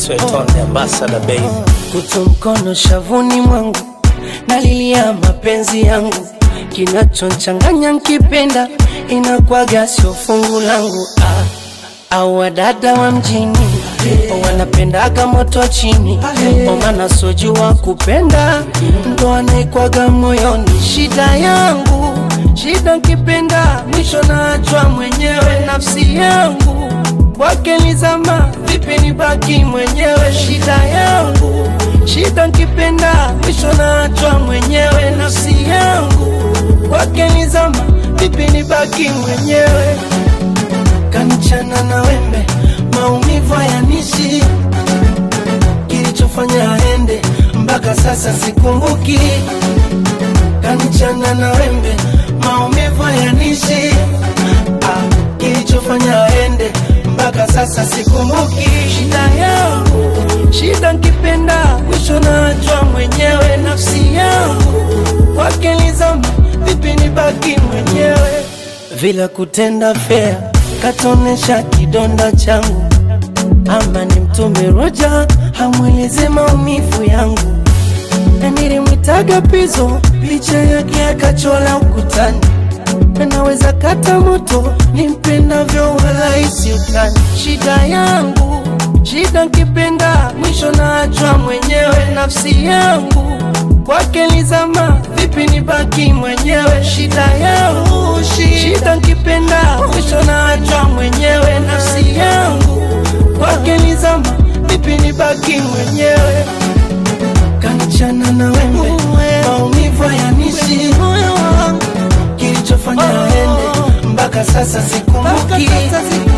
Sweton the ambassador baby. kutu mkono shavuni mwangu nalilia mapenzi yangu kinachonchanganya nkipenda inakwaga sio fungu langu ah. au wadada wa mjini wanapendaga moto chini omana sojua kupenda ndo anaikwaga moyoni shida yangu shida nkipenda mwisho naachwa mwenyewe nafsi yangu kwake nizama vipi nibaki mwenyewe shida yangu shida nkipenda mwisho naachwa mwenyewe nafsi yangu kwake nizama vipi nibaki mwenyewe kanichana na wembe maumivu hayanishi kilichofanya aende mpaka sasa sikumbuki kanichana na wembe maumivu hayanishi ah, kilichofanya aende mpaka sasa sikumbuki shida yangu shida nkipenda mwisho naachwa mwenyewe nafsi yangu kwake nizama vipi nibaki mwenyewe vile kutenda fea katonesha kidonda changu ama ni mtume roja hamweleze maumivu yangu na nilimwitaga pizo picha yake akachola ukutani naweza kata moto nimpendavyo wala isi utani shida yangu shida nkipenda mwisho naachwa mwenyewe nafsi yangu kwake lizama vipi nibaki mwenyewe shida yangu shida nkipenda mwisho naachwa mwenyewe nafsi yangu kwake lizama vipi nibaki mwenyewe kanichana na wembe maumivu hayanishi kilichofanya aende mpaka sasa sikumbuki